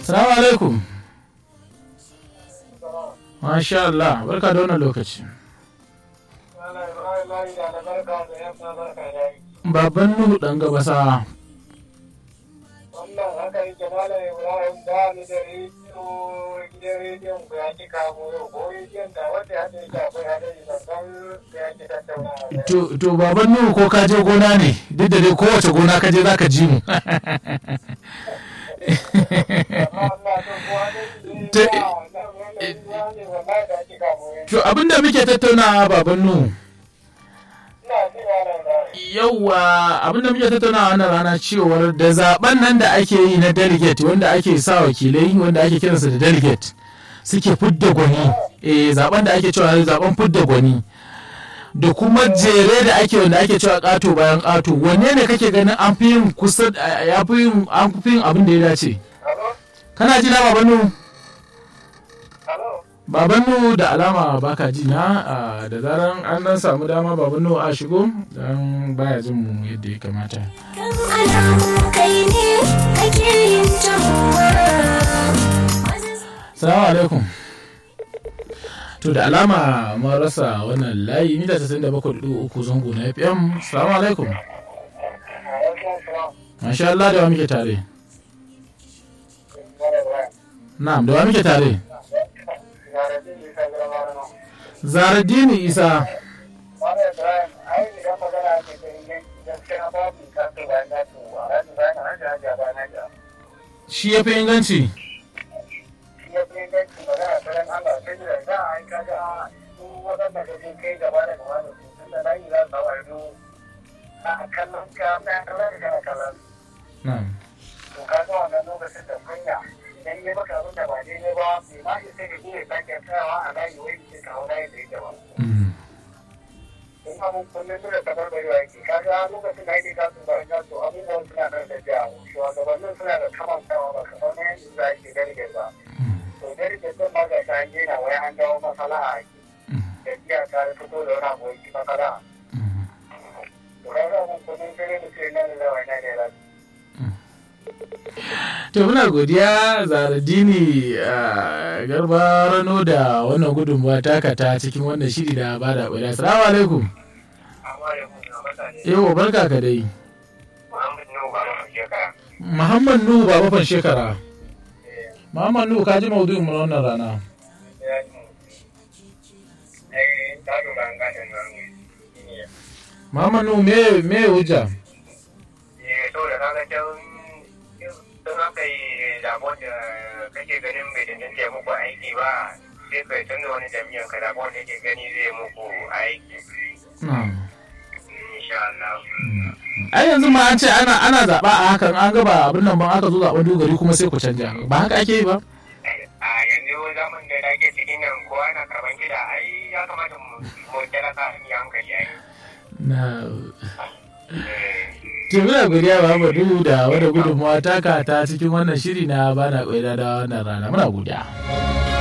Salamu alaikum. Masha Allah, barka da wannan lokaci. Baban Nuhu ɗan gabasa. wannan haka yake malam ibrahim da ni da rediyo gidan rediyon ku ya ki kamo yau ko rediyon da wanda ya ce ya akwai hadari babban da ya ki tattaunawa To, to baban Nuhu ko ka je gona ne, duk da dai kowace gona ka je za ka ji mu. amma Allah to ko hadari Ta- ne ba wannan wannan ruwa ne wallahi da ya ki kamo yau To abinda muke tattaunawa baban Nuhu. ina ji malam da Yauwa abinda muke tattaunawa wannan rana cewar da zaben nan da ake yi na delegate wanda ake sa wakilai wanda ake kiransa da delegate suke fidda gwani eh zaben da ake cewa zaben fidda gwani da kuma jere da ake wanda ake cewa kato bayan kato wanne ne kake ganin an fi yin kusa ya fi yin an fi yin abin da ya dace Halo? kana ji na baban nu Halo? baban nu da alama baka ji na ah, da zaran an dan samu dama baban nu a shigo dan baya jin mu yadda ya kamata Kan alamu kai ne kake yin tamuwa. Salamu alaikum. To da alama mun rasa wannan layi mita 97.3 zango na FM. Salamu alaikum. Masha Allah da wa muke tare. Na'am da wa muke tare. Zaradini Isa. Malam Ibrahim, ai idan magana ake ta inganci gaskiya babu kaso bayan kaso a ranar bayan an da hajiya bayan hajiya. Shi ya fi inganci. shi ya fi inganci magana ta ran Allah sai da za a yi kaga su waɗanda da zai kai gaba da gaba da su tun da layi za su hawa a kallon ka na kallon ka kana kallon Na'am. to ka ga wannan lokacin da kunya idan ya maka abin da ba daidai ba bai ma shi sai da iya sake tsayawa a layi wai ke kawo layi da yake ba Mm. in abin kullum suna kamar bai wa yake kaga lokacin da ake kasu bayan kasu abubuwan suna nan da jiya shugabannin suna da kamantawa ba kamar na yanzu za a ke gargar ba to gargar din ma ga ta hanyar na wai an dawo masala a ake da jiya ta fito da wani abu yake masala to kaga abin kullum sai da ce nan da wani ne da To muna godiya Zaradini ah, Garba Rano da wannan gudunmawa taka ta cikin wannan shiri da ba da ƙwada. Assalamu alaikum. amma ya kuma mutane Yau barka ka dai. Muhammad Nuhu ba mu shekara Muhammad Nuhu Baba fan shekara. Muhammad Nuhu ka ji maudu'in mu na wannan rana. ya yi ai ta lura an gadon nan ne Muhammad Nuhu me me hujja? eh saboda kaga can don aka yi zaɓen da kake ganin bai danganta ya muku aiki ba sai ka canza wani jami'an ka zaɓen da yake gani zai muku aiki Na'am. insha Allah Ai yanzu ma an ce ana ana zaɓa a hakan an gaba abin nan ban aka zo zaɓen dogari kuma sai ku canja. Ba haka ake yi ba? a yanzu zaman da ake cikin nan kowa na karban gida ai ya kamata mu mu talaka mu yi hankali ai Na To muna godiya Muhammadu da wadda gudunmawa taka ta cikin wannan shiri na bana ƙwaida da wannan rana muna godiya.